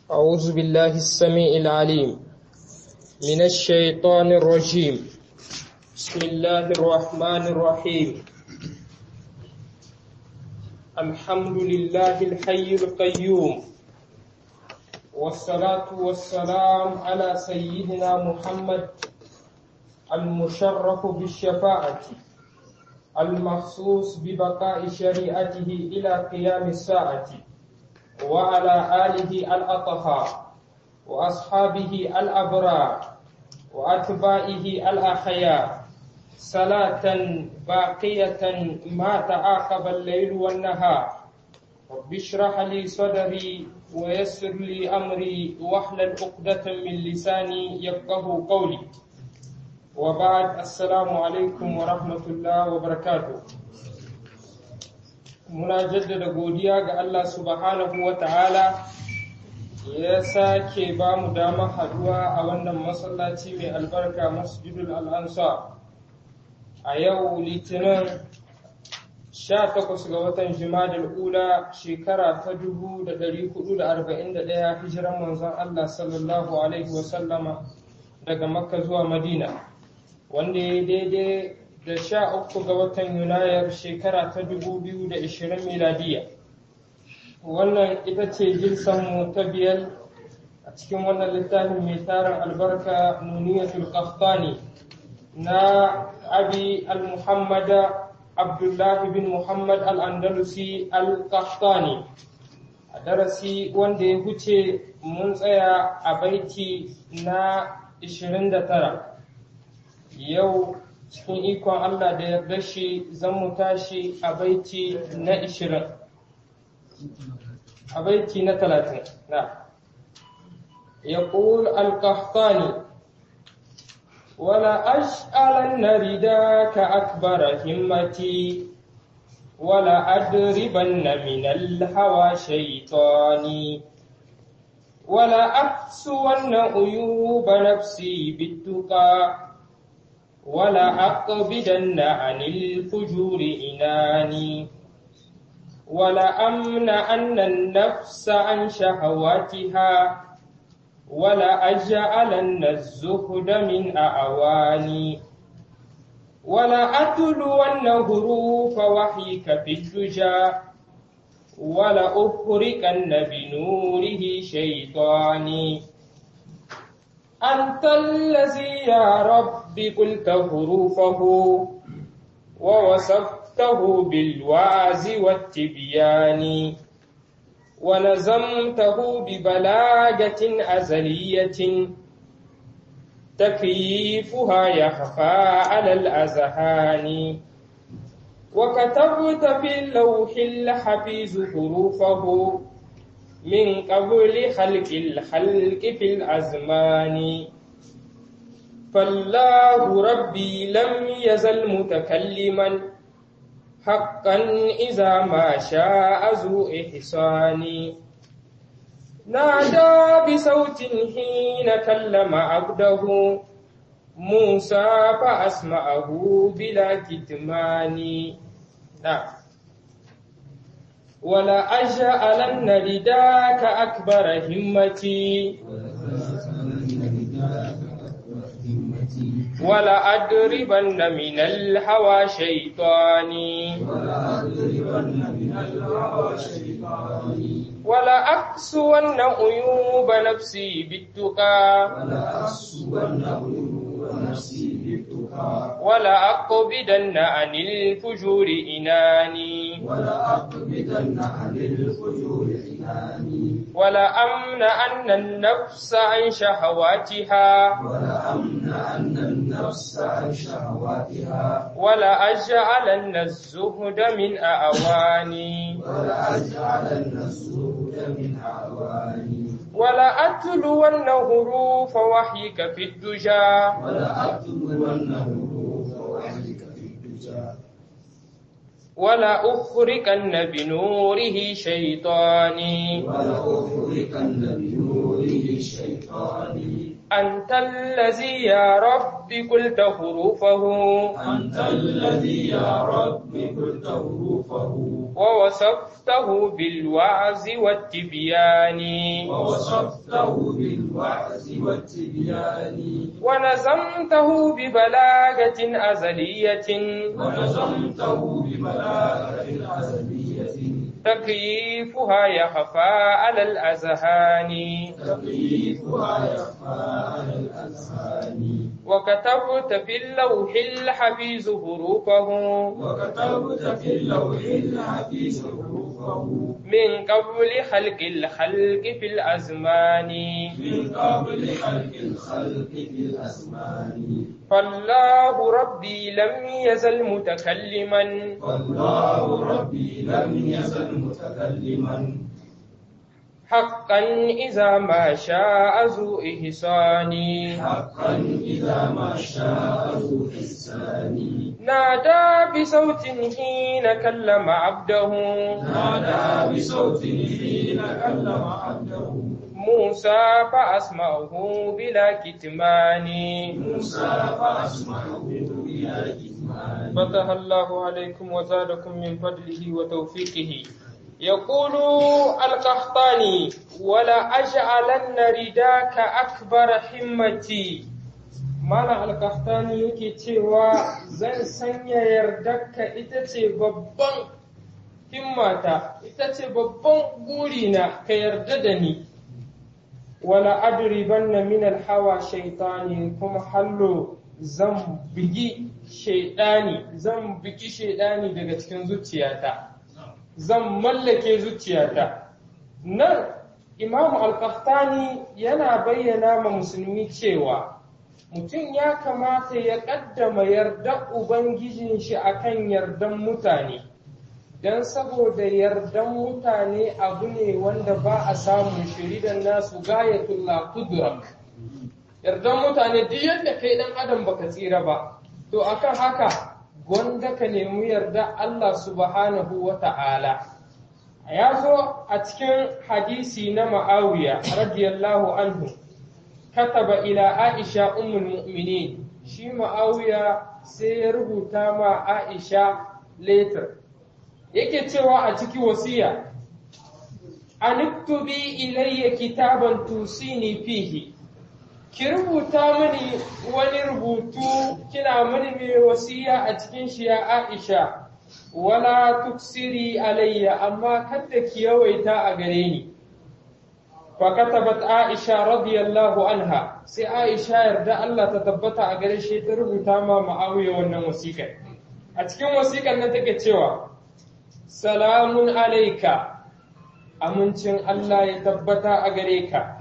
أعوذ بالله السميع العليم من الشيطان الرجيم بسم الله الرحمن الرحيم الحمد لله الحي القيوم والصلاة والسلام على سيدنا محمد المشرف بالشفاعة المخصوص ببقاء شريعته إلى قيام الساعة وعلى آله الأطهار وأصحابه الأبرار وأتباعه الأخيار صلاة باقية ما تعاقب الليل والنهار رب اشرح لي صدري ويسر لي أمري واحلل عقدة من لساني يفقه قولي وبعد السلام عليكم ورحمة الله وبركاته muna jaddada godiya ga Allah subhanahu wa ta'ala ya sake ba mu damar haduwa a wannan masallaci mai albarka masjidul al'ansa a yau litinin 18 ga watan jimadar ula shekara ta 1441 hijiran manzon Allah sallallahu alaihi wasallama daga makka zuwa madina wanda ya daidai da sha uku ga watan yunayar shekara ta dubu biyu da ishirin miladiya wannan ita ce mu ta biyar a cikin wannan littafin mai tarin albarka nuniyatul qahtani na abi al-muhammada abdullahi bin muhammad al-andalusi al-qahtani a darasi wanda ya huce mun tsaya a baiti na 29 yau cikin ikon Allah da yarda shi zan mu tashi a baiti na ishirin a baiti na talatin na ya ƙul alƙahtani wala ash'alan na rida ka akbara himmati wala adriban na minal hawa shaitani wala aksuwan na uyuba nafsi bittuka ولا أقبدن عن الفجور إناني ولا أمنعن النفس عن شهواتها ولا أجعلن الزهد من أعواني ولا أتلون حروف وحيك في الدجى ولا أفركن بنوره شيطاني أنت الذي يا رب قلت حروفه ووصفته بالوعز والتبيان ونظمته ببلاغة أزلية تكييفها يخفى على الأذهان وكتبت في اللوح الحفيظ حروفه من قبل خلق الخلق في الأزمان فالله ربي لم يزل متكلما حقا إذا ما شاء ذو إحسان نادى بصوت حين كلم عبده موسى فأسمعه بلا كتمان نعم ولا أجعلن رداك أكبر همتي ولا أدربن من الهوى شيطاني ولا أكسون عيوب نفسي بالتقى ولا أكسون عيوب نفسي بالتقى ولا أقبدن عن الفجور إناني ولا أقبضن عن الفجور إناني ولا أمنعن النفس عن شهواتها ولا أمنعن النفس عن شهواتها ولا أجعلن الزهد من أعواني ولا أجعلن الزهد من أعواني ولا أتلون حروف وحيك في الدجى ولا أتلون حروف وحيك في الدجى ولا أخرقن بنوره شيطاني ولا أخرقن بنوره شيطاني أنت الذي يا رب رب قلت حروفه أنت الذي يا رب قلت حروفه ووصفته بالوعظ والتبيان ووصفته بالوعظ والتبيان ونظمته ببلاغة أزلية ونظمته ببلاغة أزلية تكييفها يخفى على الأذهان تكييفها يخفى على الأذهان وكتبت في اللوح الحفيظ حروفه وكتبت في اللوح الحفيظ حروفه من قبل خلق الخلق في الأزمان من قبل خلق الخلق في الأزمان فالله ربي لم يزل متكلما والله ربي لم يزل متكلما حقا إذا ما شاء ذو إحسان حقا إذا ما شاء ذو إحسان نادى بصوت حين كلم عبده نادى بصوت حين كلم عبده موسى فأسمعه بلا كتمان موسى فأسمعه بلا كتمان فتح الله عليكم وزادكم من فضله وتوفيقه يقول القحطاني ولا أجعلن رداك أكبر همتي Malam Alkahtani yake cewa zan sanya yardarka ita ce babban himmata, ita ce babban burina ka yarda da ni, wala adribanna min hawa shaitani kuma hallo zan bigi shaidani, zan bigi shaidani daga cikin zuciyata, zan mallake zuciyata. Nan Imamu Alkahtani yana bayyana ma musulmi cewa mutum ya kamata ya ƙaddama yarda Ubangijin shi akan yardan mutane, don saboda yardan mutane abu ne wanda ba a samun shiridan nasu gayatullah kudrak. Yardan mutane duk yadda kai ɗan adam baka tsira ba, to akan haka gwanda ka nemi yarda Allah subhanahu wa ta'ala. Ya zo a cikin hadisi na ma'awiya radiyallahu anhu. كتب إلى عائشة أم المؤمنين شي معاوية سيربو تاما عائشة later yake cewa a ciki wasiya anuktubi ilayya kitaban tusini fihi ki rubuta mini wani rubutu kina mini mai wasiya a cikin shi ya Aisha wala tuksiri alayya amma kada ki yawaita a gare ni فكتبت عائشة رضي الله عنها سي عائشة يرد الله تثبت أجر شيء تربو تاما معاوية wannan wasiƙa a cikin wasiƙar nan take cewa salamun alaika amincin Allah ya tabbata a gare ka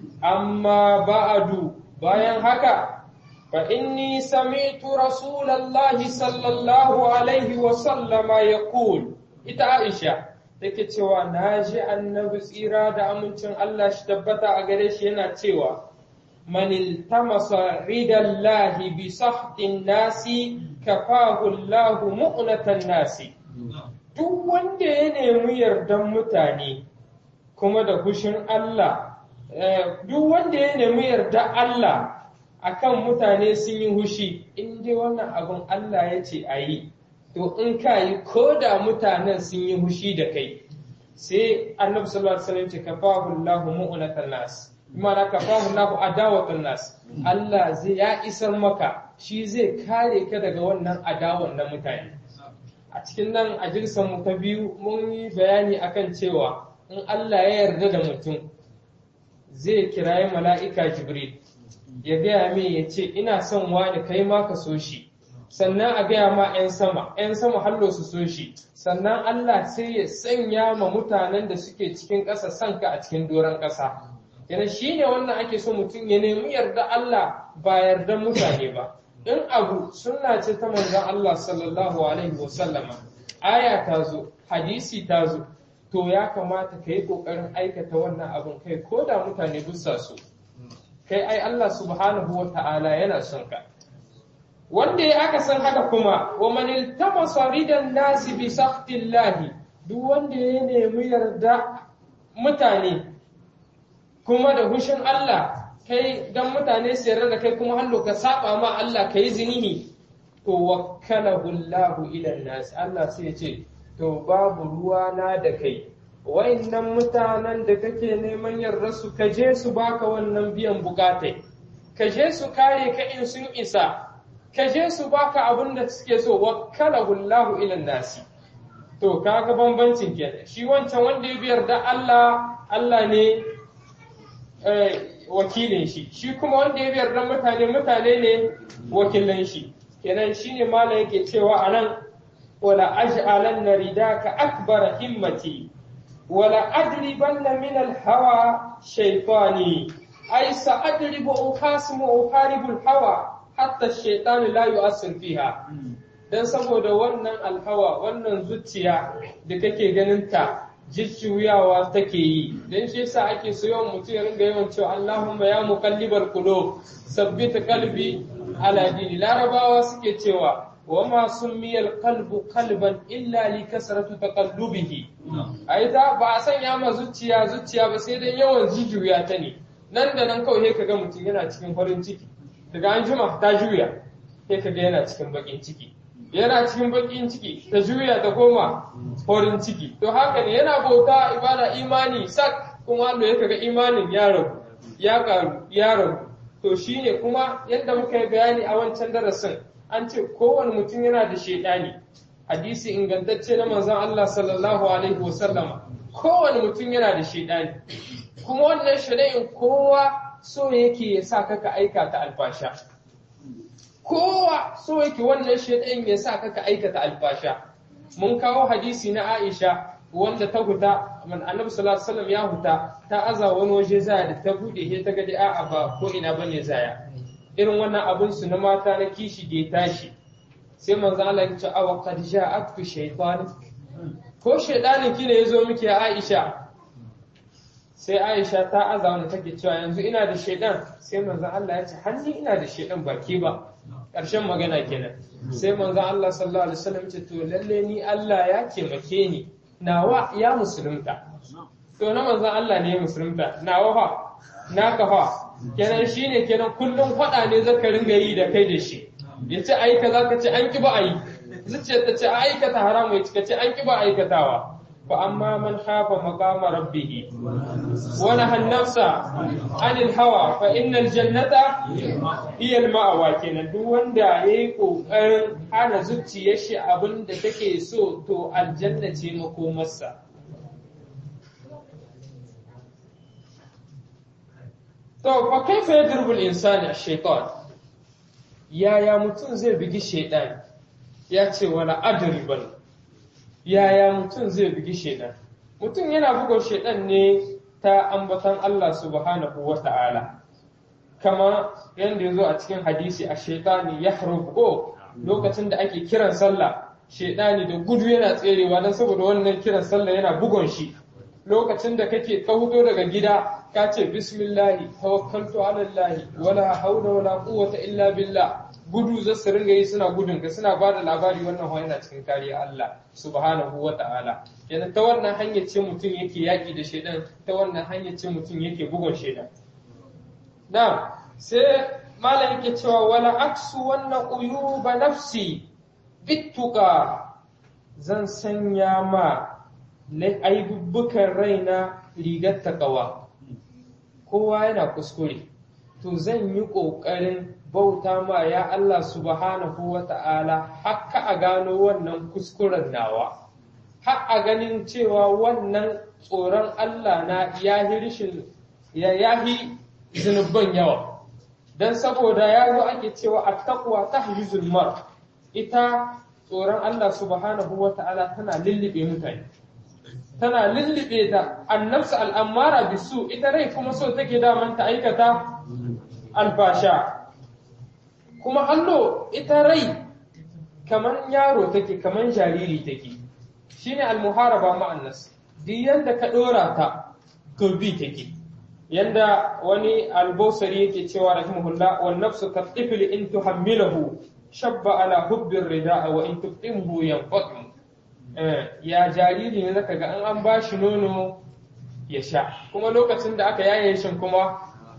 amma ba'adu bayan haka fa inni sami'tu rasulallahi sallallahu alaihi wa sallama yaqul ita Aisha take cewa na ji annabi tsira da amincin Allah shi tabbata a gare shi yana cewa man iltamasa ridallahi bi sahtin nasi kafahu Allah mu'natan nasi duk wanda ya nemi yardan mutane kuma da hushin Allah duk wanda ya nemi yarda Allah akan mutane sun yi hushi in dai wannan abin Allah ya ce a yi to in ka yi ko da mutanen sun yi hushi da kai sai annabi sallallahu alaihi wasallam ce kafahu Allahu mu'natan nas imana kafahu Allahu adawatan nas Allah zai ya isar maka shi zai kare ka daga wannan adawan na mutane a cikin nan a jirsan mu ta biyu mun yi bayani akan cewa in Allah ya yarda da mutum zai kirayi mala'ika Jibril ya gaya mai ya ce ina son wani kai ma ka so shi sannan a gaya ma 'yan sama 'yan sama hallo su so shi sannan Allah sai ya sanya ma mutanen da suke cikin ƙasa sanka a cikin doron ƙasa yana shi ne wannan ake so mutum ya nemi yarda Allah ba yarda mutane ba in abu sunna ce ta manzon Allah sallallahu alaihi wasallama aya ta zo hadisi ta zo to ya kamata ka yi ƙoƙarin aikata wannan abin kai ko da mutane bisa so kai ai Allah subhanahu wa ta'ala yana son ka wanda ya aka san haka kuma wa man iltamasa ridan nasi bi sakhtillahi duk wanda ya nemi yarda mutane kuma da hushin Allah kai dan mutane su yarda da kai kuma hallo ka saba ma Allah ka yi zinihi to wakkalahu Allahu ila nas Allah sai ya ce to babu ruwa na da kai wayannan mutanen da kake neman yarda su ka je su baka wannan biyan bukatai ka je su kare ka in sun isa ka je su baka abin da suke so wakkalahu Allahu ila nasi to kaga bambancin kenan shi wancan wanda ya biyar da Allah Allah ne wakilin shi shi kuma wanda ya biyar da mutane mutane ne wakilan shi kenan shine mala yake cewa anan wala aj'alanna ridaka akbara himmati wala adribanna min al-hawa shaytani ay sa'adribu uqasimu uqaribu al-hawa hatta ash-shaytan la yu'assir fiha dan saboda wannan alhawa wannan zuciya da kake ganin ta jujjuyawa take yi dan shi yasa ake so yawan mutum ya ringa yawan cewa Allahumma ya muqallibal qulub sabbit qalbi ala dini larabawa suke cewa wa ma summiyal qalbu qalban illa li kasratu taqallubihi ai da ba a sanya ma zuciya zuciya ba sai dan yawan jujjuya ta ne nan da nan kawai kaga mutum yana cikin farin ciki daga an jima ta juya sai kaga yana cikin bakin ciki yana cikin bakin ciki ta juya ta koma farin ciki to haka ne yana bauta ibada imani sak kuma Allah ya kaga imanin ya rabu ya karu ya rabu to shine kuma yadda muka yi bayani a wancan darasin an ce kowane mutum yana da shaidani hadisi ingantacce na manzon Allah sallallahu alaihi wasallama kowane mutum yana da shaidani kuma wannan shaidanin kowa so yake ya sa ka aikata alfasha kowa so yake wannan shaidan ya sa ka aikata alfasha mun kawo hadisi na Aisha wanda ta huta man annabi sallallahu alaihi wasallam ya huta ta aza wani waje zaya da ta bude he ta ga a'a ba ko ina bane zaya irin wannan abun su na mata na kishi da ya tashi sai manzo Allah ya ce awa qad ja'atku shaytan ko shaydanin ki ne yazo miki ya Aisha sai Aisha ta aza wani take cewa yanzu ina da shaydan sai manzo Allah ya ce hanni ina da shaydan baki ba ƙarshen magana kenan sai manzo Allah sallallahu alaihi wasallam ce to lalle ni Allah ya taimake ni nawa ya musulunta to na manzon Allah ne ya musulunta nawa fa naka fa kenan shine kenan kullum faɗa ne zaka ringa yi da kai da shi yace ai kaza ka ce an ki ba ai zuciyar ta ce aikata haramu ya ce an ki ba aikatawa fa amma man khafa maqama rabbih wa nahaa an-nafsa 'anil hawa fa innal jannata hiya al-ma'wa kenan duk wanda yayi kokarin hana zuciyar shi abinda take so to aljanna ce makomarsa to fa kaifa yadrubu al-insani ash-shaytan yaya mutum zai bigi shaytan ya ce wala adriban yaya mutum zai bugi shaidan mutum yana bugun shaidan ne ta ambatan Allah subhanahu wa ta'ala kama yadda ya zo a cikin hadisi a shaitani ya ko lokacin da ake kiran sallah shaidani da gudu yana tserewa don saboda wannan kiran sallah yana bugon shi lokacin da kake ka hudo daga gida ka ce bismillahi tawakkaltu ala allahi wala haula wala quwwata illa billah gudu za su ringa yi suna gudun ka suna ba da labari wannan hawa yana cikin kariya Allah subhanahu wa ta'ala yana ta wannan hanyar ce mutum yake yaƙi da shaidan ta wannan hanyar ce mutum yake bugun shaidan na sai malam yake cewa wala aksu wannan uyuba nafsi bittuka zan sanya ma aibubbukan raina rigar takawa kowa yana kuskure to zan yi ƙoƙarin bauta ma ya Allah subhanahu wa ta'ala haka a gano wannan kuskuren nawa, har a ganin cewa wannan tsoron Allah na yahi rishin ya yahi zunubban yawa. Don saboda ya zo ake cewa a takwa ta mar ita tsoron Allah subhanahu wa ta'ala tana lullube mutane. Tana lullube ta annabsu al'ammara bisu ita rai kuma so take daman ta aikata alfasha. kuma allo ita rai kaman yaro take kaman jariri take shine almuharaba ma'annas duk yanda ka dora ta to bi take yanda wani albosari yake cewa rahimahullah wan nafsu ka tifl in tuhammilahu shabba ala hubbi rida'a wa in tuftimhu yanfatim ya jariri ne zaka ga an an bashi nono ya sha kuma lokacin da aka yaye shi kuma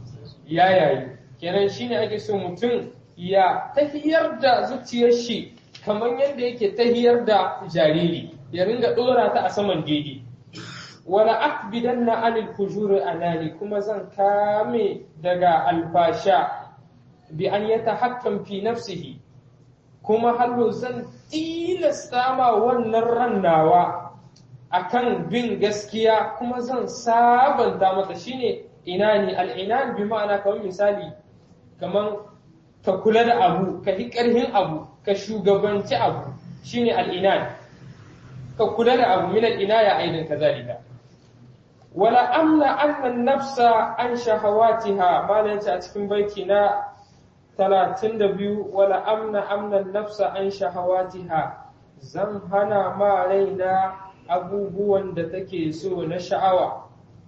ya yayi kenan shine ake so mutum ya tahiyar da zuciyar shi kamar yadda yake tahiyar da jariri ya ringa dora ta a saman daidai wala akbidanna anil fujuri anani kuma zan kame daga alfasha bi an yatahakkam fi nafsihi kuma hallo zan tilasta ma wannan rannawa akan bin gaskiya kuma zan sabanta mata shine inani al'inan bi ma'ana kamar misali kamar ka kula da abu ka yi ƙarhin abu ka shugabanci abu shine al'inan ka kula da abu min al'inaya aidan kazalika wala amna annan nafsa an shahawatiha malan a cikin baiti na 32 wala amna amnan nafsa an shahawatiha zan hana ma raina abubuwan da take so na sha'awa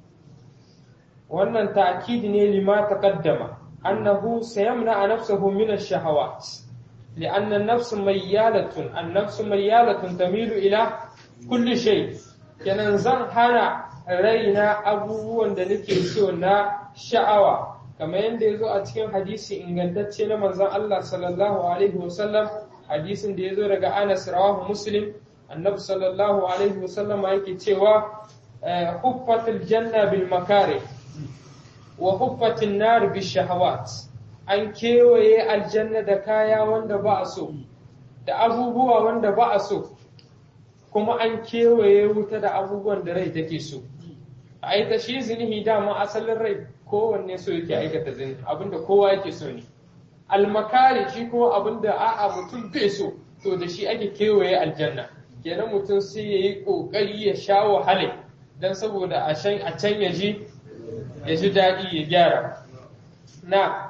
wannan ta'kid ne lima taqaddama annahu sayamna nafsahu min ash-shahawat لأن النفس ميالة النفس ميالة تميل إلى كل شيء kenan zan hana raina abubuwan da nake so na sha'awa kamar yadda ya zo a cikin hadisi ingantacce na manzon Allah sallallahu alaihi wasallam hadisin da ya zo daga Anas rawahu Muslim annabi sallallahu alaihi wasallam yake cewa huffatul janna bil makari wa huffatin nar bil shahawat an kewaye aljanna da kaya wanda ba a so da abubuwa wanda ba a so kuma an kewaye wuta da abubuwan da rai take so a ita shi zinihi dama asalin rai kowanne so yake aikata zini abinda kowa yake so ne almakari shi ko abinda a'a mutum bai so to da shi ake kewaye aljanna kenan mutum sai ya yi ƙoƙari ya sha wahala don saboda a can ya ji ya ji daɗi ya gyara na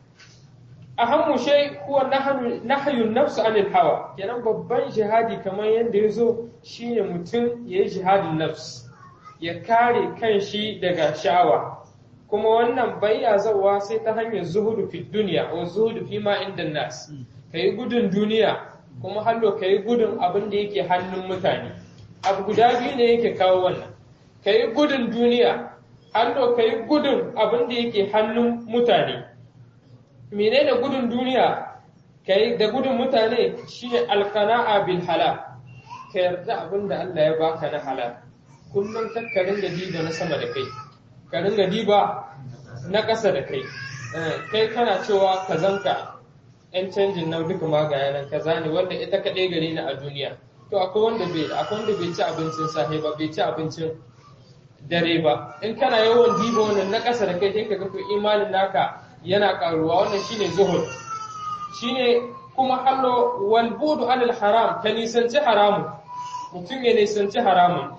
ahammu shay huwa nahyun nafsu anil hawa kenan babban jihadi kamar yadda ya zo shine mutum ya yi jihadin nafs ya kare kanshi daga sha'awa kuma wannan bayya zawa sai ta hanyar zuhudu fi duniya wa zuhudu fi ma inda nas kai gudun duniya kuma hallo kai gudun abin da yake hannun mutane abu guda biyu ne yake kawo wannan kai gudun duniya hallo kai gudun abin da yake hannun mutane menene gudun duniya kai da gudun mutane shine alqana'a bil halal ka yarda abin da Allah ya baka na halal kullum ka ringa diba na sama da kai ka ringa diba na ƙasa da kai kai kana cewa ka zanka yan canjin nan duka ma ga yanan kaza ne wanda ita kaɗai gare ni a duniya to akwai wanda bai akwai wanda bai ci abincin safe ba bai ci abincin dare ba in kana yawan diba wannan na ƙasa da kai sai ka ga to imanin naka yana karuwa wannan shine zuhud shine kuma hallo wal budu anil haram ka nisanci haramu mutum ya nisanci haramun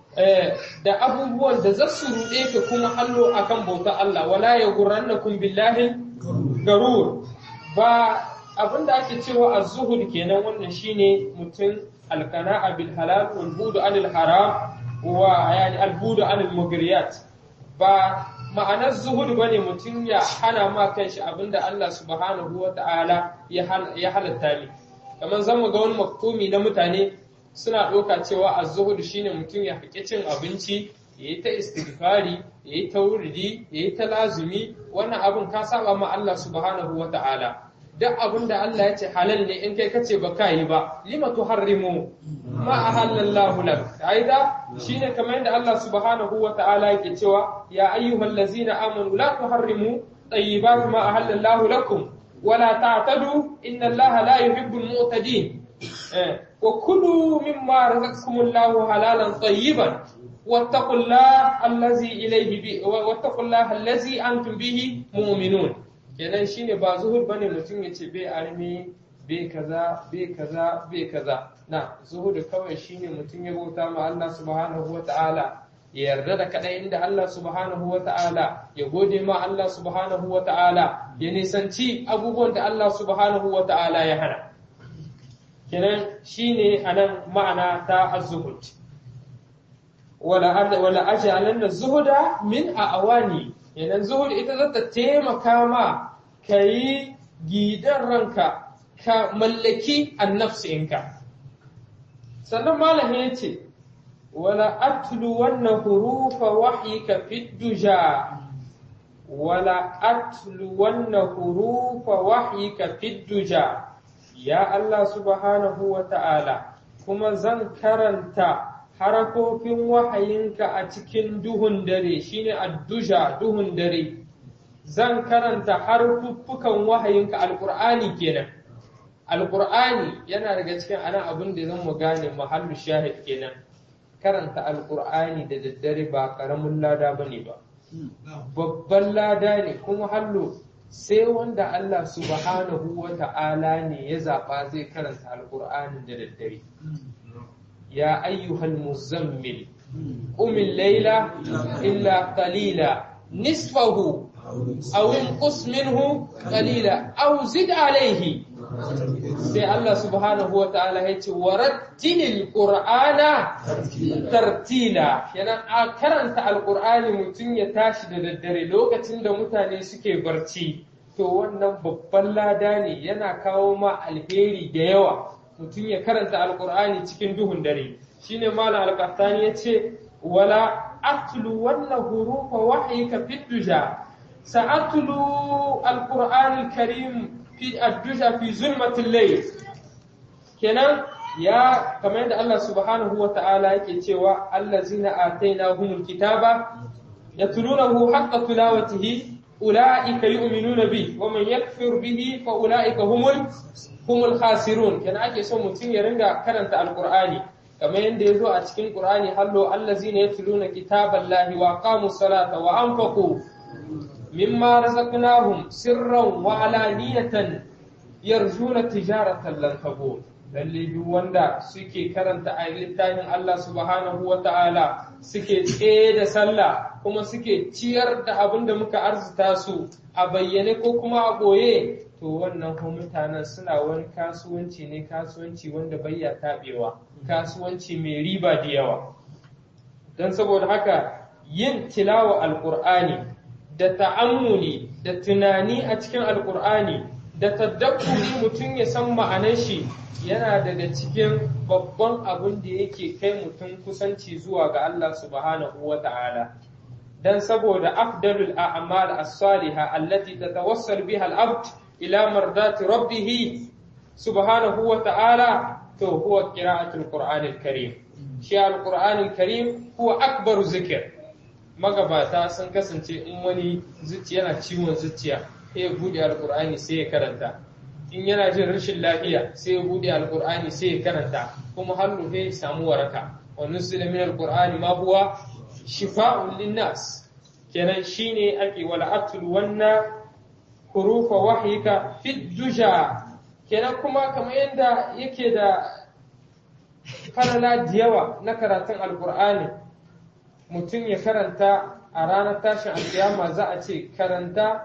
da abubuwan da za su ruɗe ka kuma hallo akan bauta Allah wala ya gurrannakum billahi garur ba abinda ake cewa az-zuhud kenan wannan shine mutum alqana'a bil halal wal budu anil haram wa yani al budu anil mugriyat ba ma'anar zuhud bane mutum ya hana ma kanshi abinda Allah subhanahu wata'ala ya halatta ne kamar zamu ga wani maktumi na mutane suna ɗauka cewa az-zuhud shine mutum ya haƙi cin abinci ya yi ta istighfari ya yi ta wuridi ya yi ta lazumi wannan abin ka saba ma Allah subhanahu wa ta'ala duk abin da Allah ya ce halal ne in kai kace ba ka yi ba lima tuharrimu ma ahallallahu lak aida shine kamar yadda Allah subhanahu wa ta'ala yake cewa ya ayyuhal ladzina amanu la tuharrimu tayyibat ma ahallallahu lakum wala ta'tadu inna Allah la yuhibbul mu'tadin وكلوا مما رزقكم الله حلالا طيبا واتقوا الله الذي اليه بي واتقوا الله الذي انتم به مؤمنون kenan shine ba zuhud bane mutum ya ce bai armi bai kaza bai kaza bai kaza na zuhud kawai shine mutum ya bauta ma Allah subhanahu wata'ala ya yarda da kadai inda Allah subhanahu wata'ala ya gode ma Allah subhanahu wata'ala ya nisanci abubuwan da Allah subhanahu wata'ala ya hana kenan shine anan ma'ana ta az-zuhud wala wala aj'alanna zuhuda min awani kenan zuhud ita za ta taimaka ma kai gidan ranka ka mallaki annafsinka sannan malamin yace wala atlu wannan hurufa wahyika fi duja wala atluwanna hurufa wahyika fid duja ya Allah subhanahu wa ta'ala kuma zan karanta harafofin wahayinka a cikin duhun dare shine adduja duhun dare zan karanta harfuffukan wahayinka alqur'ani kenan alqur'ani yana daga cikin anan abin da zan mu gane mahallu shahid kenan karanta alqur'ani da daddare ba karamin lada bane ba babban lada ne kuma hallo sai wanda Allah subhanahu wa ta'ala ne ya zaɓa zai karanta alqur'anin da daddare يا أيها المزمل قم الليل إلا قليلا نصفه أو انقص منه قليلا أو زد عليه sai Allah subhanahu wa ta'ala ya ce warattilil qur'ana tartila yana a karanta alqur'ani mutum ya tashi da daddare lokacin da mutane suke barci to wannan babban lada ne yana kawo ma alheri da yawa mutum ya karanta alkur'ani cikin duhun dare shine malam alqahtani yace wala atlu wannan hurufa wahyika fi duja sa'atlu alqur'an alkarim fi ad-duja fi zulmatil layl kenan ya kamar yadda Allah subhanahu wa ta'ala yake cewa allazina atainahumul kitaba yatlunahu haqqa tilawatihi ulaika yu'minuna bi wa man yakfur bihi fa ulaika humul humul khasirun kenan ake so mutum ya ringa karanta alqur'ani kamar yadda ya zo a cikin qur'ani hallo allazina yatluna kitaballahi wa aqamus salata wa anfaqu mimma razaqnahum sirran wa alaniyatan yarjuna tijaratan lan tabur lalle duk wanda suke karanta a littafin Allah subhanahu wa ta'ala suke tsaye da sallah kuma suke ciyar da abin da muka arzuta su a bayyane ko kuma a ɓoye to wannan kuma mutanen suna wani kasuwanci ne kasuwanci wanda bayya taɓewa kasuwanci mai riba da yawa don saboda haka yin tilawa alƙur'ani da ta'ammuli da tunani a cikin alƙur'ani da tadabburi mutum ya san ma'anar shi yana daga cikin babban abin da yake kai mutum kusanci zuwa ga Allah subhanahu wa ta'ala dan saboda afdalul a'mal as-salihah allati tatawassal biha al-abd ila mardati rabbih subhanahu wa ta'ala to huwa qira'atul qur'an al-karim shi al-qur'an al-karim huwa akbaru zikr magabata sun kasance in wani zuciya yana ciwon zuciya sai ya bude al-qur'ani sai ya karanta in yana jin rashin lafiya sai ya bude alkur'ani sai ya karanta kuma har sai ya samu waraka wa nusila min alqur'ani ma huwa shifa'un linnas kenan shine ake wala atul wanna hurufa wahyika fi duja kenan kuma kamar yadda yake da falala da yawa na karatun alkur'ani mutum ya karanta a ranar tashin alkiyama za a ce karanta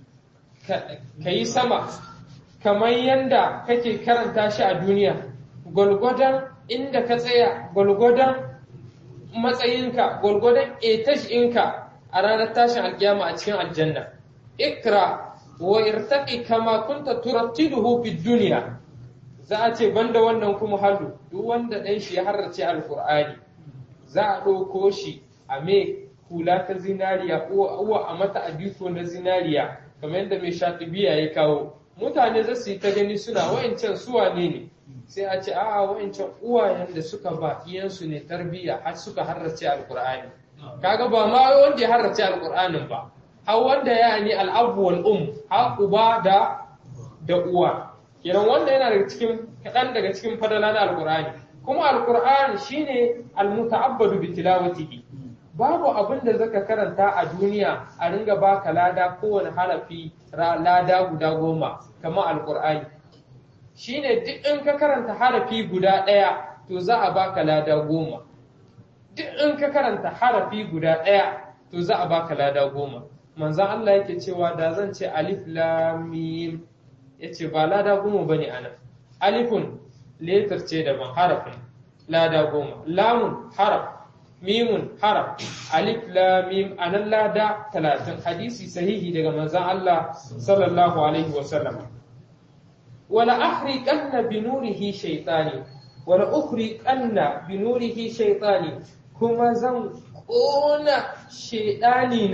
ka yi sama kamar yadda kake karanta shi a duniya gwalgwadon inda ka tsaya gwalgwadon matsayinka gwalgwadon etash ɗinka a ranar tashin alkiyama a cikin aljanna ikra wa irtaqi kama kunta turattiluhu fid duniya za a ce banda wannan kuma halu duk wanda ɗan shi ya harrace alkur'ani za a ɗauko shi a me hula ta zinariya uwa a mata abiko na zinariya kamar yadda mai shatibiya ya kawo mutane za su yi ta gani suna wa'ancan suwa ne ne sai a ce a'a wa'ancan uwayen da suka ba iyansu ne tarbiyya har suka harrace alkur'ani kaga ba ma wanda ya harrace alkur'anin ba har wanda ya ni al'abu wal um har uba da da uwa kenan wanda yana daga cikin kaɗan daga cikin fadala na alkur'ani kuma alkur'ani shine almuta'abbadu bi tilawatihi babu abin da zaka karanta a duniya a ringa baka lada kowane harafi lada guda goma kamar alkur'ani shine duk in ka karanta harafi guda ɗaya to za a baka lada goma duk in ka karanta harafi guda ɗaya to za a baka lada goma manzan Allah yake cewa da zan ce alif lam mim yace ba lada goma bane anan alifun letar ce daban harafin lada goma lamun haraf mimun haraf alif lam mim anan lada talatin hadisi sahihi daga manzon Allah sallallahu alaihi wa sallam wala ahriqanna bi nurihi shaytani wala ukhriqanna bi nurihi shaytani kuma zan kona shaydani na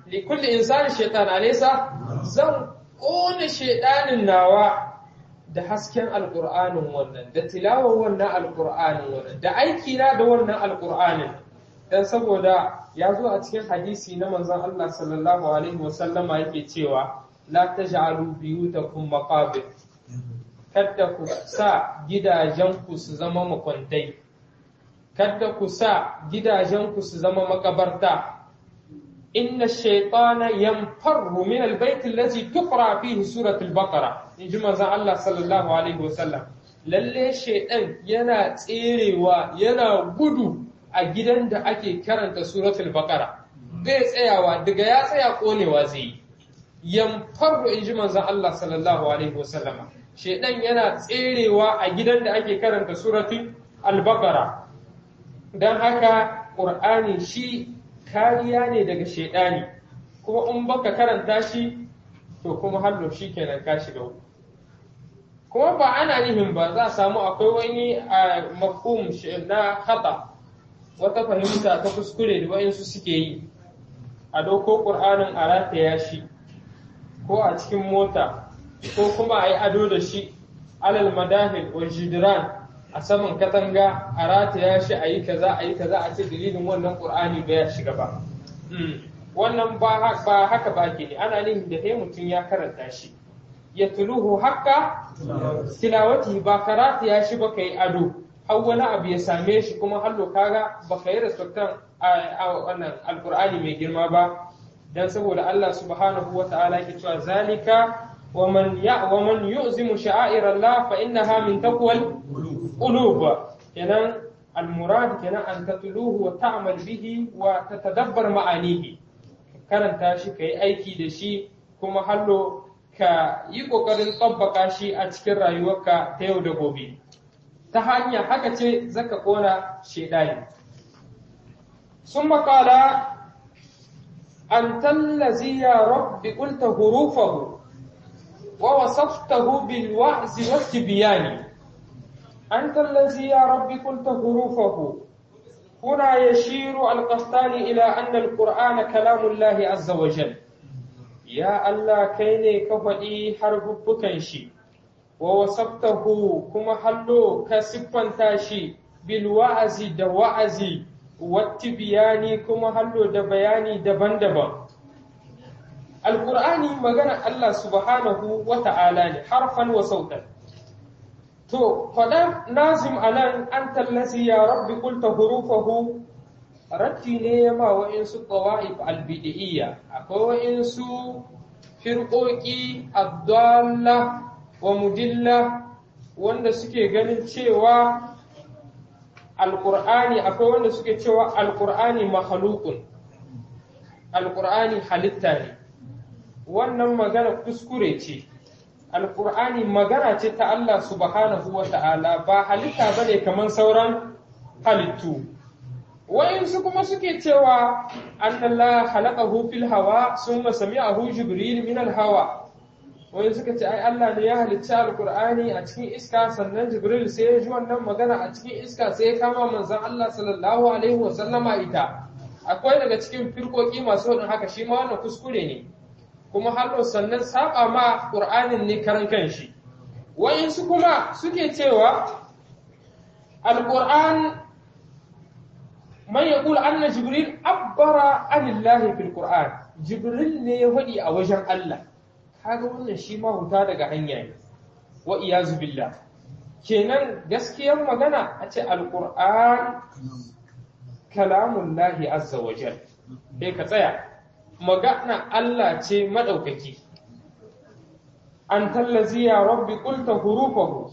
li kulli insani shaytan alaysa zan kone shaydanin nawa da hasken alqur'anin wannan da tilawar wannan alqur'anin wannan da aiki na da wannan alqur'anin dan saboda ya zo a cikin hadisi na manzon Allah sallallahu alaihi wasallama yake cewa la taj'alu biyutakum maqabir kada ku sa gidajenku su zama makwantai kada ku sa gidajenku su zama makabarta inna shaytana yanfarru min albayt allazi tuqra fihi suratul baqara in ji manzon Allah sallallahu alaihi wasallam lalle shaytan yana tserewa yana gudu a gidan da ake karanta suratul baqara bai tsayawa daga ya tsaya konewa zai yanfarru in ji manzon Allah sallallahu alaihi wasallam shaytan yana tserewa a gidan da ake karanta suratul al-baqara dan haka qur'ani shi kariya ne daga shaidani kuma in baka karanta shi to kuma hallo shi kenan ka shiga uku kuma ba ana nihin ba za a samu akwai wani a mafhum na khata wata fahimta ta kuskure da wayansu suke yi a doko qur'anin a rataya shi ko a cikin mota ko kuma a yi ado da shi alal madahil wa jidran a saman katanga a rataya shi a yi kaza a yi kaza a ce dalilin wannan qur'ani ba ya shiga ba wannan ba haka ba ke ne ana nihin da sai mutum ya karanta shi ya tuluhu haka tilawati ba karata ya shi baka yi ado har wani abu ya same shi kuma hallo kaga baka yi respectan a wannan alqur'ani mai girma ba dan saboda Allah subhanahu wa ta'ala yake cewa zalika ومن ومن يؤزم شعائر الله فإنها من تقوى القلوب كنان المراد كنان أن تتلوه وتعمل به وتتدبر معانيه karanta shi ka yi aiki da shi kuma hallo ka yi ƙoƙarin tsabbaka shi a cikin rayuwarka ta yau da gobe ta hanya haka ce zaka ƙona shaidani sun makala an tallazi ya rabbi ƙulta hurufahu ووصفته بالوعز والتبيان أنت الذي يا رب قلت حروفه هنا يشير القسطاني إلى أن القرآن كلام الله عز وجل يا الله كيني كفدي حرف بكنشي ووصفته كما حلو كسفا تاشي بالوعز دوعز والتبيان كما حلو دبياني دبن دبن alƙur'ani magana Allah subhanahu wa ta'ala ne harfan wa sautan to faɗa nazim a nan an tallazi ya rabbi kulta hurufahu ratti ne ya ma wa'insu ƙawa'if albidi'iyya akwai wa'insu firƙoƙi abdalla wa mudilla wanda suke ganin cewa alƙur'ani akwai wanda suke cewa alƙur'ani mahalukun alƙur'ani halitta ne wannan magana kuskure ce alkur'ani magana ce ta Allah subhanahu wa ta'ala ba halitta ba ne kamar sauran halittu wa'insu kuma suke cewa an Allah halaqahu fil hawa summa sami'ahu jibril min al hawa wai suka ce ai Allah ne ya halicci alkur'ani a cikin iska sannan jibril sai ya ji wannan magana a cikin iska sai ya kama manzon Allah sallallahu alaihi wa sallama ita akwai daga cikin firkoki masu wadin haka shi ma wannan kuskure ne kuma hallo sannan saba ma ƙur'anin ne karan kanshi wa'insu kuma suke cewa alƙur'an man yaqul anna jibril abbara anillahi fil qur'an jibril ne ya faɗi a wajen Allah kaga wannan shi ma huta daga hanya ne wa iyazu billah kenan gaskiyar magana a ce alƙur'an kalamullahi azza wa jal sai ka tsaya magana Allah ce maɗaukaki, an tallazi ya rabbi ƙulta hurufahu,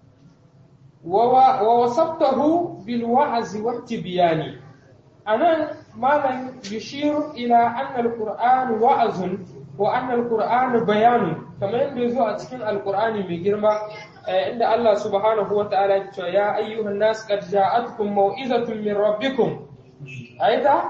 wa wasabtahu bil wa'azi wati biyani. A nan malam yushiru ila annal Qur'an wa'azun wa annal Qur'an bayanun, kamar yadda ya zo a cikin Alƙur'ani mai girma, inda Allah subhanahu wa ta'ala ya ce, Ya ayyuhan nas qad ja'atkum mau'izatun min rabbikum. Aita?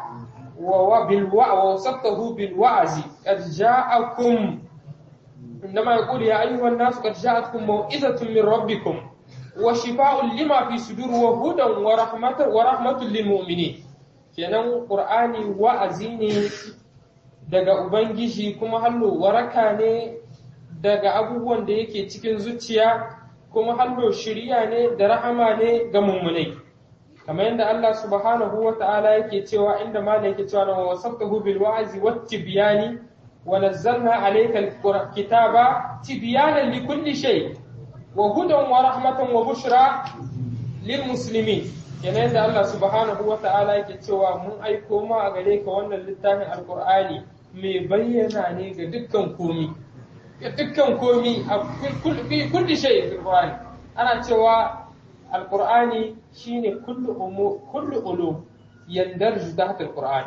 ووصفته بالوعز قد جاءكم عندما يقول يا أيها الناس قد جاءتكم موعظة من ربكم وشفاء لما في صدور وهدى ورحمة ورحمة للمؤمنين kenan qur'ani wa'azi ne daga ubangiji kuma hallo waraka ne daga abubuwan da yake cikin zuciya kuma hallo shiriya ne da rahama ne ga mummunai kamar yadda Allah subhanahu wa ta'ala yake cewa inda malam yake cewa wa wasaftahu bil wa'zi wat tibyani wa nazzalna alayka al kitaba tibyanan li kulli shay wa hudan wa rahmatan wa bushra lil muslimin kenan yadda Allah subhanahu wa ta'ala yake cewa mun aiko ma a gare ka wannan littafin alqur'ani mai bayyana ne ga dukkan komi ga dukkan komi a kulli shay fil qur'ani ana cewa alqur'ani shine kullu umu kullu ulum yandarju tahta alqur'ani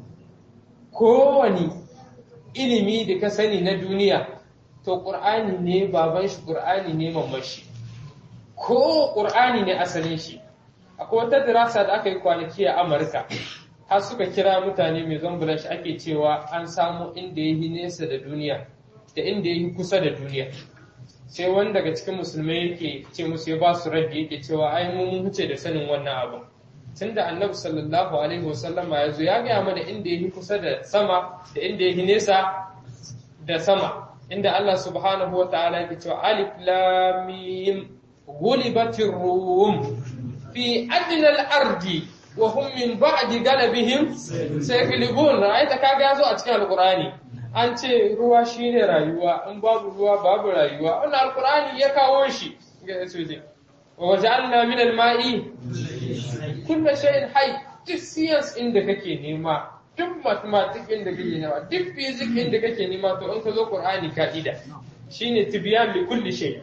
kowani ilimi da ka sani na duniya to qur'ani ne baban shi qur'ani ne mamman shi ko qur'ani ne asalin shi akwai wata dirasa da aka yi kwanaki a Amurka har suka kira mutane mai zambulan shi ake cewa an samu inda ya yi nesa da duniya da inda ya yi kusa da duniya sai wani daga cikin musulmai yake ce musu ya ba su raddi yake cewa ai mun huce da sanin wannan abu tun da annabi sallallahu alaihi wasallama ya zo ya gaya mana inda ya yi kusa da sama da inda ya yi nesa da sama inda Allah subhanahu wa ta'ala yake cewa alif lam mim ghulibatir rum fi adna al-ardi wa hum min ba'di galabihim sayaghlibun ra'aita kaga yazo a cikin alqur'ani an ce ruwa shine rayuwa in babu ruwa babu rayuwa wannan alqur'ani ya kawo shi ga yace wa waja'alna min al-ma'i kullu shay'in hayy duk science inda kake nema duk mathematics inda kake nema duk physics inda kake nema to in ka zo qur'ani ka'ida shine tibyan li kulli shay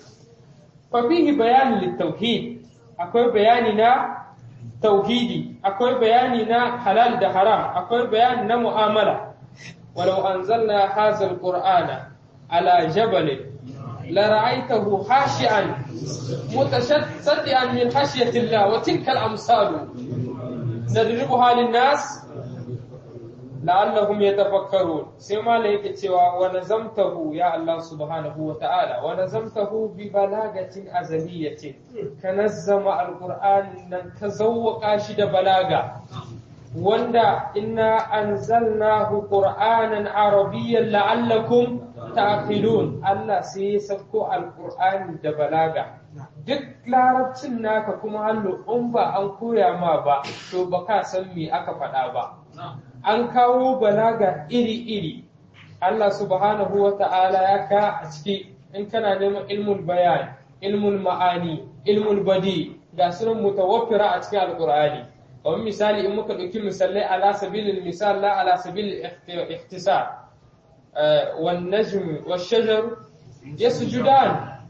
fa fihi bayan lit-tauhid akwai bayani na tauhidi akwai bayani na halal da haram akwai bayani na mu'amala walau anzalna hadha alqur'ana ala jabal la ra'aytahu khashi'an mutashaddian min khashyati Allah wa tilka al-amsal nadribuha lin-nas la'allahum yatafakkarun sai malai yake cewa wa nazamtahu ya Allah subhanahu wa ta'ala wa nazamtahu bi balagatin azaliyatin ka nazzama alqur'an nan ka zawwaka shi da balaga wanda inna anzalnahu qur'anan arabiyyan la'allakum ta'qilun Allah sai ya sauko alqur'ani da balaga duk larabcin naka kuma hallo in ba an koya ma ba to baka san me aka faɗa ba an kawo balaga iri-iri Allah subhanahu wa ta'ala ya ka a ciki in kana neman ilmul bayan ilmul ma'ani ilmul badi ga sunan mutawaffira a cikin alqur'ani kamar misali in muka ɗauki misalai ala sabilil misal la ala sabilil ihtisar wan najm wash shajar yasjudan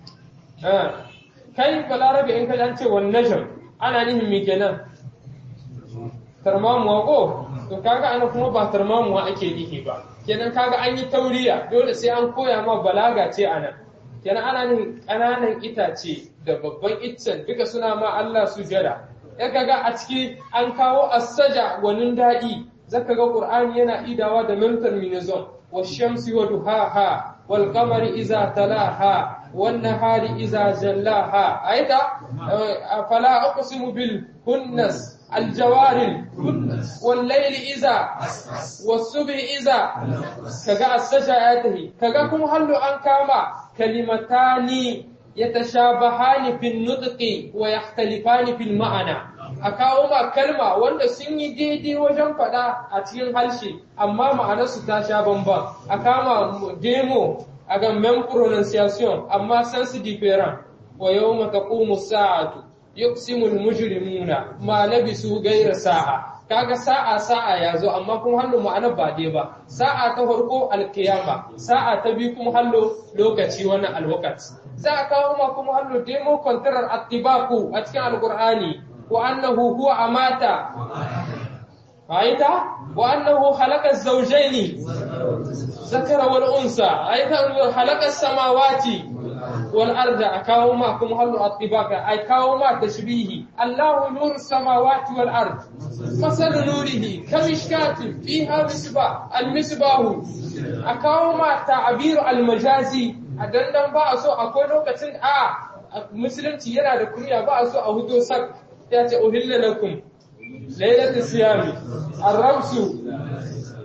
kai balarabe in ka ce wan najm ana nihin me kenan tarmamuwa ko to kaga ana kuma ba tarmamuwa ake nihi ba kenan kaga an yi tauriya dole sai an koya ma balaga ce anan kenan ana nihin ƙananan itace da babban iccen duka suna ma Allah sujada ya kaga a ciki an kawo asaja gwanin daɗi zaka ga Qur'ani yana idawa da mental minizon wa shamsi wa duhaha wal qamari iza talaha wan nahari iza jallaha aida fala aqsimu bil hunnas الجوار والليل إذا والصبح إذا كجا السجاته كجا كم هلو أن كاما كلمتان يتشابهان في النطق ويختلفان في المعنى a kawo ma kalma wanda sun yi daidai wajen faɗa a cikin harshe amma ma'anarsu ta sha bamban a kama demo a ga men pronunciation amma sense different wa yawma taqumu sa'atu yuqsimul mujrimuna ma labisu ghayra sa'a kaga sa'a sa'a yazo amma kuma hallo ma'anar ba dai ba sa'a ta farko alkiyama sa'a ta biyu kuma hallo lokaci wannan alwaqt za a kawo ma kuma hallo demo contrar attibaku a cikin alqur'ani wa annahu huwa amata aita wa annahu khalaqa az-zawjayn zakara wal unsa aita khalaqa as-samawati والأرض أكاو ما كم هلو أطباك أكاو ما تشبيه الله نور السماوات والأرض مثل نوره كمشكاة فيها مصباح المصباح أكاو ما تعبير المجازي أدندن بأسو أكو لوكتن آ مسلم تيرا da kunya ba a so a hudo sak ya ce uhilla lakum lailatul siyami arramsu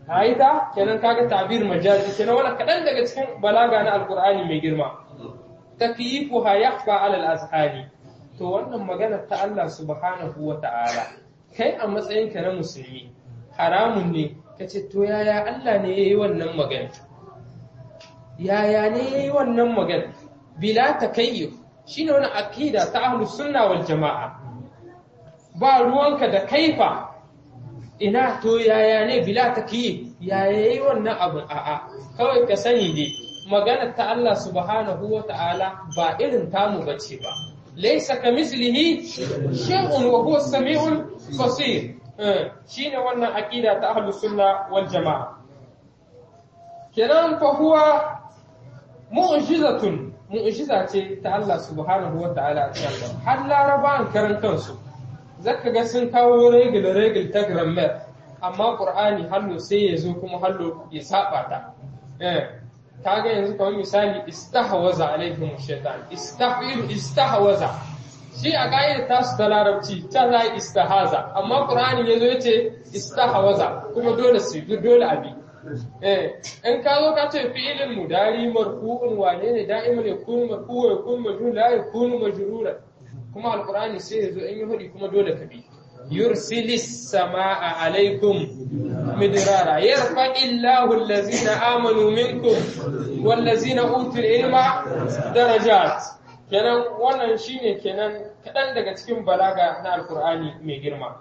aita kenan kaga tabir majazi kenan wannan kadan daga cikin balaga na alqur'ani mai girma takyifuha yakhfa ala al-azhani to wannan magana ta Allah subhanahu wa ta'ala kai a matsayinka na musulmi haramun ne kace to yaya Allah ne yayi wannan magana yaya ne yayi wannan magana bila takayyuf shine wani aqida ta ahlus sunna wal jamaa ba ruwanka da kaifa ina to yaya ne bila takyif yaya yayi wannan abun a'a kawai ka sani dai magana ta Allah subhanahu wa ta'ala ba irin tamu bace ba laysa kamislihi shay'un wa huwa as-sami'ul basir shine wannan aqida ta ahlus sunna wal jamaa kenan fa huwa mu'jizatun mu'jiza ce ta Allah subhanahu wa ta'ala a cikin har larabawan karan kansu zaka ga sun kawo regil regil ta grammar amma qur'ani hallo sai ya zo kuma hallo ya saba ta eh kaga yanzu kawai misali istahwaza alaihim shaitan istahwilu istahwaza shi a ka'idar tasu ta larabci ta za istahaza amma qur'ani yazo yace istahwaza kuma dole su dole abi eh in ka zo ka ce fi'ilin mudari marfu'un wane ne da'iman yakunu marfu'u wa yakunu majrur la yakunu majrura kuma alqur'ani sai yazo in yi hudi kuma dole ka bi yursilis samaa alaikum midrara yarfa'illahu allazina amanu minkum wallazina utul ilma darajat kenan wannan shine kenan kadan daga cikin balaga na alqur'ani mai girma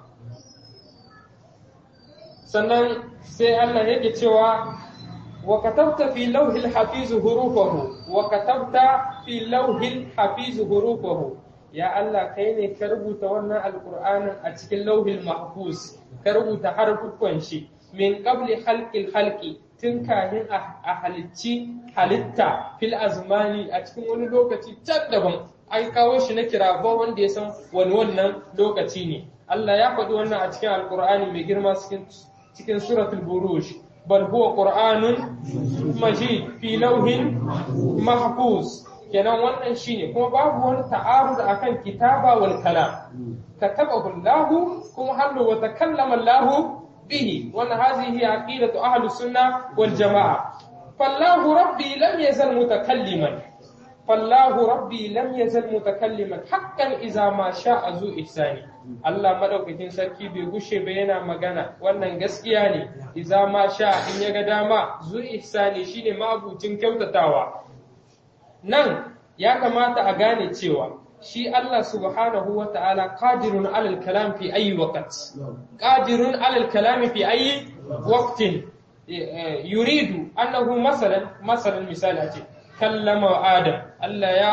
sannan sai Allah yake cewa wa katabta fi lawhil hafiz hurufahu wa katabta fi lawhil hafiz hurufahu ya Allah kai ne ka rubuta wannan alqur'anin a cikin lawhil mahfuz ka rubuta harfukan shi min qabli khalqil khalqi tun kafin a halicci halitta fil azmani a cikin wani lokaci can daban an kawo shi na kira ba wanda ya san wani wannan lokaci ne Allah ya faɗi wannan a cikin alqur'ani mai girma cikin cikin suratul buruj bal huwa qur'anun majid fi lawhin mahfuz kenan wannan shine kuma babu wani ta'arud akan kitaba wal kalam katabahu Allah kuma hallu wa takallama Allah bihi wannan hazihi aqidatu ahli sunna wal jamaa fallahu rabbi lam yazal mutakalliman fallahu rabbi lam yazal mutakalliman haqqan idza ma sha'a zu ihsani Allah madaukakin sarki bai gushe ba yana magana wannan gaskiya ne idza ma sha in ya ga dama zu ihsani shine mabucin kyautatawa nan ya kamata a gane cewa shi Allah subhanahu wa ta'ala qadirun alal kalam fi ayi waqt qadirun alal kalam fi ayi waqtin yuridu annahu masalan masalan misali ce kallama adam Allah ya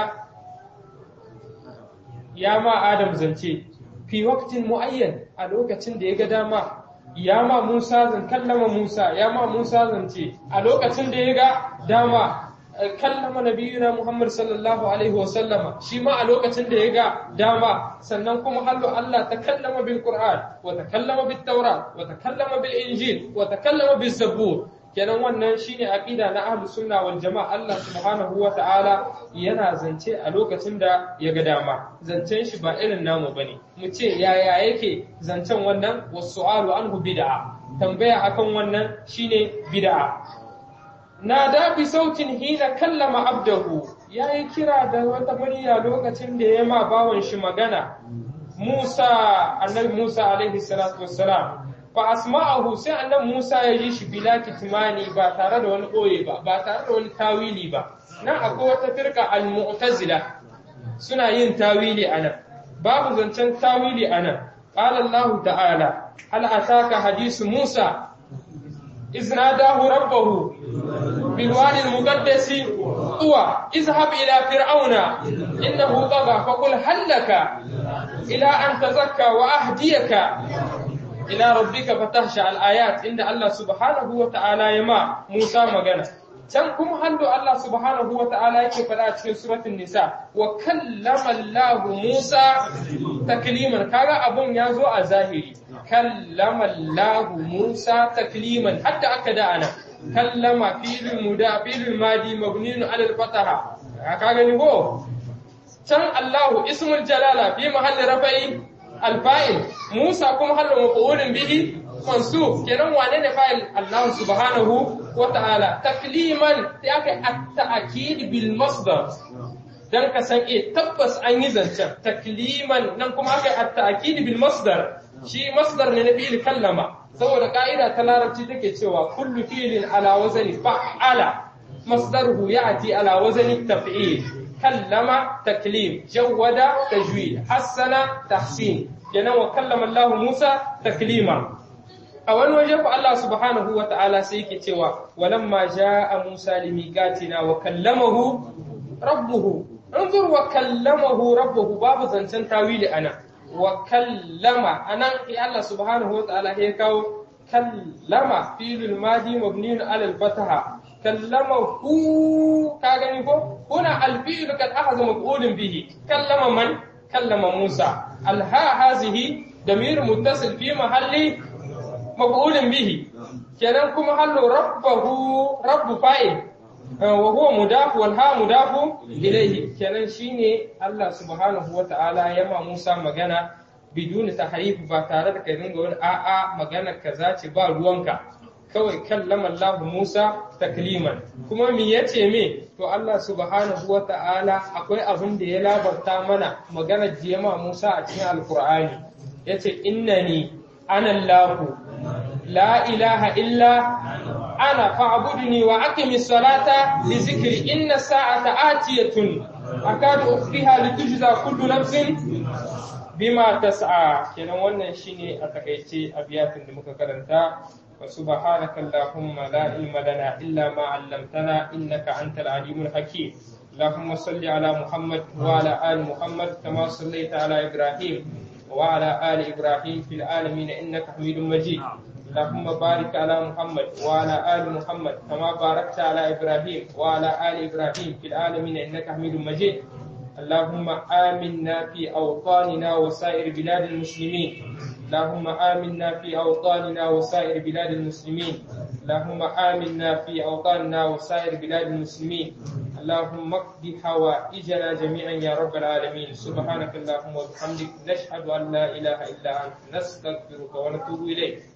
ya ma adam zance fi waqtin muayyan a lokacin da ya ga dama ya ma Musa zan kallama Musa ya ma Musa zance a lokacin da ya ga dama kallama nabiyuna Muhammad sallallahu alaihi wa sallama shi ma a lokacin da ya ga dama sannan kuma hallo Allah ta kallama bil Qur'an wa ta kallama bit Tawrat wa ta kallama bil Injil wa ta kallama bis Zabur kenan wannan shine aqida na ahlus sunna wal jamaa Allah subhanahu wa ta'ala yana zance a lokacin da ya ga dama zancen shi ba irin namu bane mu ce yaya yake zancen wannan wasu'alu anhu bid'a tambaya akan wannan shine bid'a nada bi sautin hina kallama abdahu yayi kira da wata murya lokacin da ya ma bawan shi magana Musa annabi Musa alaihi salatu wassalam fa asma'ahu sai annabi Musa ya ji shi bila kitmani ba tare da wani koye ba ba tare da wani tawili ba nan akwai wata firka al-mu'tazila suna yin tawili anan babu zancen tawili anan qala Allah ta'ala hal ataka hadisu Musa إذ ناداه ربه بالوادي المقدس طوى اذهب إلى فرعون إنه طغى فقل هل لك إلى أن تزكى وأهديك إلى ربك فتخشى الآيات إن الله سبحانه وتعالى يما موسى مغنى can kuma hallo Allah subhanahu wa ta'ala yake faɗa cikin suratul nisa wa kallama Allah Musa takliman kaga abun ya zo a zahiri kallama Allah Musa takliman hatta aka da ana kallama filin muda filin madi mabniun ala al-fataha ka gani ko can Allah ismul jalala fi mahalli rafa'i al-fa'il Musa kuma hallo maf'ulun bihi mansub kenan wane ne fa'il Allah subhanahu wa ta'ala takliman sai aka at-ta'kid bil masdar dan ka san eh tabbas an yi zancen takliman nan kuma aka at-ta'kid bil masdar shi masdar ne na fi'il kallama saboda ka'ida ta larabci take cewa kullu fi'lin ala wazani fa'ala masdaruhu ya'ti ala wazani taf'il kallama taklim jawwada tajwid hassana tahsin kenan wa kallama Allah Musa taklima a wani waje ku Allah subhanahu wa ta'ala sai yake cewa walamma ja'a Musa limiqatina wa kallamahu rabbuhu انظر وكلمه ربه باب زنتن تاويل انا وكلم انا الله سبحانه وتعالى هي كاو كلم فعل الماضي مبني على الفتحه كلمه كاغني كو هنا الفعل قد اخذ مفعول به كلم من كلم موسى الها هذه ضمير متصل في محل مفعول به kenan kuma hallo rabbahu rabbu fa'il wa huwa mudaf wal ha mudafu ilayhi kenan shine Allah subhanahu wa ta'ala ya ma Musa magana biduni tahrif ba tare da kai dinga wani a'a magana kaza ce ba ruwanka kawai kallama Allah Musa takliman kuma me yace me to Allah subhanahu wa ta'ala akwai abin da ya labarta mana magana jiyama Musa a cikin alqur'ani yace innani ana Allah la ilaha illa أنا فاعبدني وأقم الصلاة لذكري إن الساعة آتية أكاد أخفيها لتجزى كل نفس بما تسعى kenan wannan shine a takaice abiyatin da muka karanta wa subhanaka allahumma la ilma lana illa ma 'allamtana innaka antal alimul hakim اللهم صل على محمد وعلى آل محمد كما صليت على إبراهيم وعلى آل إبراهيم في العالمين إنك حميد مجيد اللهم بارك على محمد وعلى آل محمد كما باركت على إبراهيم وعلى آل إبراهيم في العالمين إنك حميد مجيد اللهم آمنا في أوطاننا وسائر بلاد المسلمين اللهم آمنا في أوطاننا وسائر بلاد المسلمين اللهم آمنا في أوطاننا وسائر بلاد المسلمين اللهم اقض حوائجنا جميعا يا رب العالمين سبحانك اللهم وبحمدك نشهد أن لا إله إلا أنت نستغفرك ونتوب إليك